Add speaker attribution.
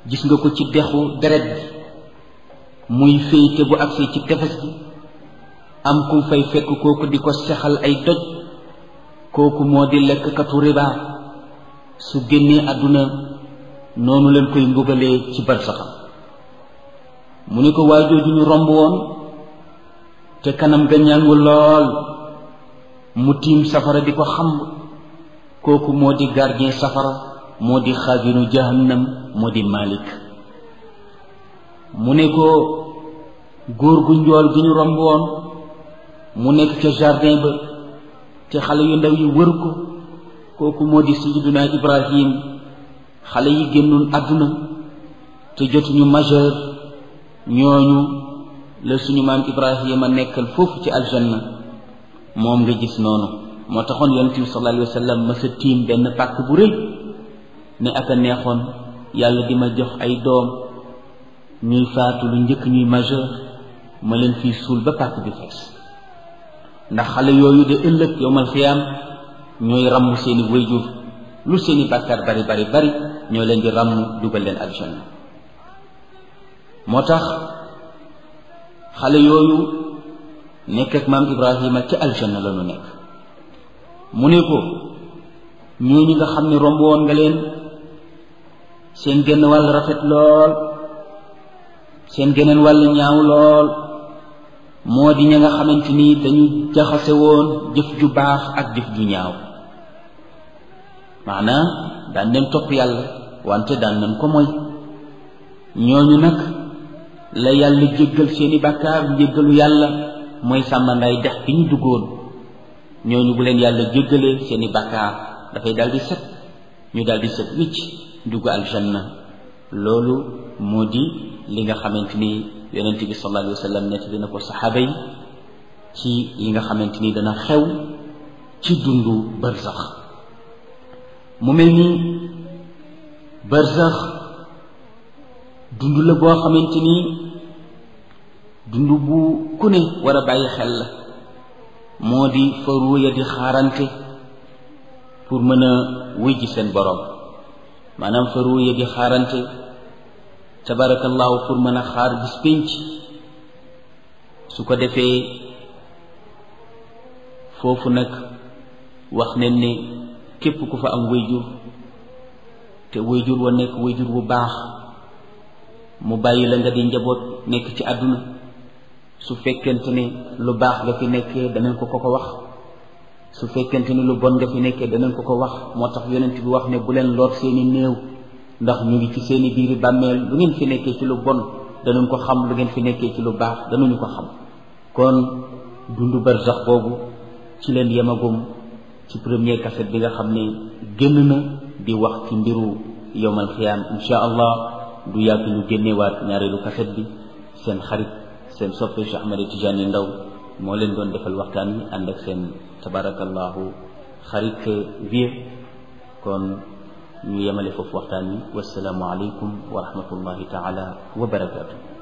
Speaker 1: gis nga ko ci dexu deret bi muy féyte bu agsee ci tefes gi am kum fay fekk kooku di ko sexal ay doj kooku moo di lekkkatu riba su génnee àdduna noonu leen koy mbugalee ci barsaxam mu ne ko waajooju ñu romb woon te kanam ga ñàngu lool mu tiim safara di ko xamb kooku moo di gardien safara moo di xaazinu jahannam moo di malik mu ne ko góor gu njool gi ñu romb woon mu nekk ca jardin ba te xale yu ndaw yi wër ko kooku moo di sayyiduna ibrahim xale yi génnoon àdduna te jotuñu majeur ñooñu la suñu maam ibrahima nekkal foofu ci aljanna moom nga gis noonu moo taxoon yonent bi sallallahu alayhi wa sallam ma sa tiim benn pàkk bu rëy ne ak a neexoon yàlla di ma jox ay doom ñuy faatu lu njëkk ñuy majeur ma leen fii suul ba pàkk bi fees ndax xale yooyu de ëllëg yowmal xiyaam ñooy ràmm seeni wayjur lu seeni bàkkaar bari bari bari ñoo leen di ràmm dugal leen aljanna moo tax xale yooyu nekk ak maam ibrahima ca aljanna la ñu nekk mu ne ko ñooñu nga xam ne romb woon nga leen seen genn wàll rafet lool seen geneen wàll ñaaw lool moo di ña nga xamante ni dañu jaxase woon jëf ju baax ak jëf ju ñaaw maanaam daan nañ topp yàlla wante daan nañ ko mooy ñooñu nag la yàlla jéggal seeni bàkkaar njéggalu yàlla mooy sàmmandaay dex bi ñu duggoon ñooñu bu leen yàlla jéggalee seeni bàkkaar dafay daldi set ñu daldi set wicc dugg aljanna loolu moo di li nga xamante ni yonent bi sallallahu alayhi wa sallam nett dina ko saxaaba yi ci li nga xamante ni dana xew ci dundu barzax mu mel ni barzax dund la boo xamante ni dund bu ku ne war a bàyyi xel la moo di fa ruuya di xaarante pour mën a wuy ji seen borom maanaam fa ruuya di xaarante tabarakallahu pour mën a xaar bis pénc su ko defee foofu nag wax nañ ne képp ku fa am wayjur te wayjur wa nekk wayjur bu baax mu bàyyi la nga di njaboot nekk ci àdduna su fekkente ne lu baax nga fi nekkee danañ ko ko ko wax su fekkente ne lu bon nga fi nekkee danañ ko ko wax moo tax yonent bi wax ne bu leen lor seeni néew ndax ñu ngi ci seeni biiri bàmmeel lu ngeen fi nekkee ci lu bon danañ ko xam lu ngeen fi nekkee ci lu baax danañu ko xam kon dundu barzax boobu ci leen yemagum ci premier cassette bi nga xam ne génn na di wax ci mbiru yowmal xiyaam insha allah du yàgg ñu génnewaat ñaareelu cassette bi seen xarit seen soppe Cheikh Ahmed Tidiane Ndaw moo leen doon defal waxtaan wi ànd ak seen tabarakallahu xarit vie kon ñu yemale foofu waxtaan wi wasalaamu aleykum wa rahmatullahi taala wa barakaatu